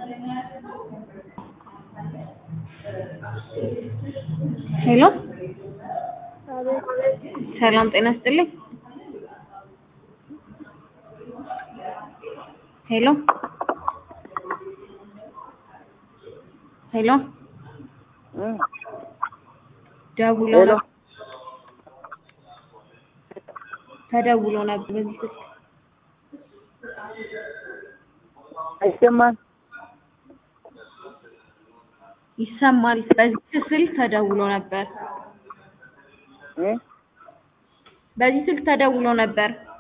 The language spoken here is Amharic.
ሄሎ ሰላም ጤና ይስጥልኝ። ሄሎ ሄሎ ደውሎ ሄሎ ነበር ተደውሎ ነበር በዚህ ስልክ አይሰማም። ይሰማል። በዚህ ስልክ ተደውሎ ነበር እ በዚህ ስልክ ተደውሎ ነበር።